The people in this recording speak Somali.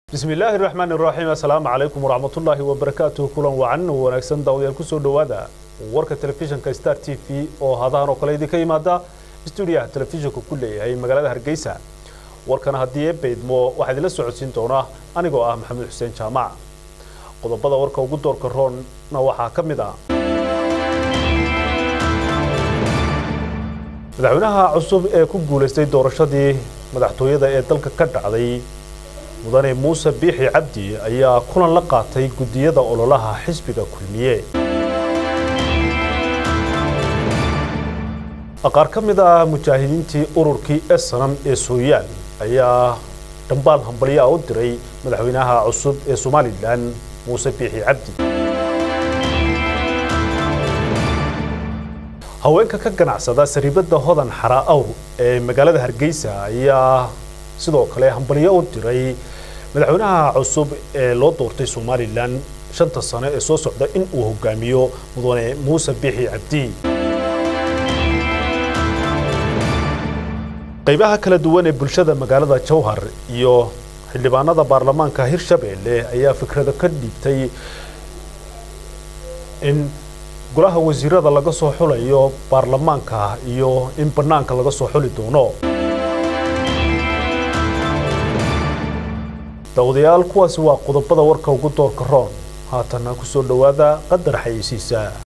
bismi illaahi raxmaan iraxiim assalaamu calaykum waraxmatullaahi wabarakaatuhu kulan wacan wanaagsan daawadayaal kusoo dhowaada warka telefishinka star t v oo hadahan oo kale idinka yimaada stuudiyaha telefishinka ku leeyahay magaalada hargeysa warkan haddii ee baydmo waxaa idinla socodsiin doona anigoo ah maxamed xuseen jaamac qodobada warka ugu doorka roonna waxaa ka mid ah madaxweynaha cusub ee ku guulaystay doorashadii madaxtooyada ee dalka ka dhacday mudane muuse biixi cabdi ayaa kulan la qaatay guddiyada ololaha xisbiga kulmiye qaar ka mid ah mujaahidiintii ururkii esanam ee sooyaal ayaa dhambaal hambalyaa u diray madaxweynaha cusub ee somalilan muuse biixi cabdi haweenka ka ganacsada sariibadda hodan xaraa awr ee magaalada hargeysa ayaa sidoo kale hambalyo u diray madaxweynaha cusub ee loo doortay somalilan shanta sano ee soo socda in uu hogaamiyo mudane muuse biixi cabdi qaybaha kala duwan ee bulshada magaalada jowhar iyo xildhibaanada baarlamaanka hirshabeelle ayaa fikrado ka dhiibtay in golaha wasiirada laga soo xulayo baarlamaanka iyo in bannaanka laga soo xuli doono daawadayaal kuwaasi waa qodobada warka ugu doorka roon haatanna ku soo dhowaada qadar xayeysiisa